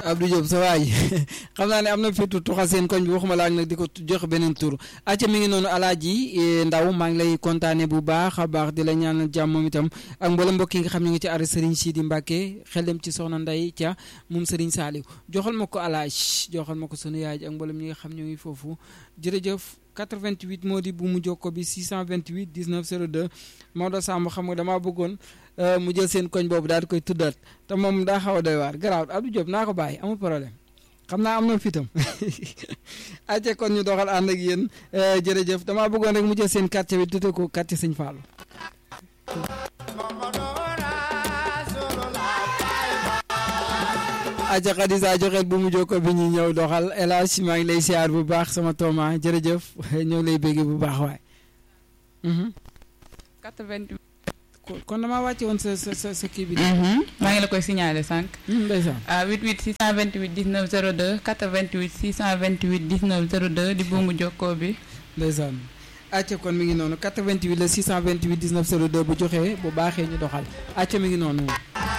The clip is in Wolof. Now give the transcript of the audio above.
Abdou Diop sa waay xam naa ne am na fitu tuxal seen koñ bi waxuma laak nag di ko jox beneen tur acca mi ngi noonu alaaji ndaw maa ngi lay kontaane bu baax a baax di la ñaanal jàmm moom itam ak mboolem mbokk yi nga xam ñu ngi ci arrêt Serigne Sidi Mbacke xel dem ci soxna Ndey ca moom Serigne Saliou joxal ma ko alaaj joxal ma ko sunu yaay ak mboolem ñi nga xam ñoo ngi foofu jërëjëf 88 moo di bu mu jokko bi 628 19 02 Maodo Samb xam nga damaa bëggoon mu jël seen koñ boobu daal di koy tuddaat te moom daa xaw a doy waar garaaw Abdou Diop naa ko bàyyi amul problème xam naa am na fitam acce kon ñu doxal ànd ak yéen jërëjëf damaa bëggoon rek mu jël seen quartier bi tudde ko quartier Sëñ Fallou aja Xadisa joxeel bu mu jokko bi ñu ñëw doxal El Hadj maa ngi lay siyaar bu baax sama tooma jërëjëf ñoo ngi lay bégge bu baax waay 88. kon damaa wàcce woon sa sa sa sa kii bi maa ngi la koy signalé sànq. ndeysaan ah 88 628 19 02 88 628 19 02 di buumu jokkoo bi. ndeysaan acca kon mi ngi noonu 88 la 628 19 02 bu joxee bu baaxee ñu doxal acca mi ngi noonu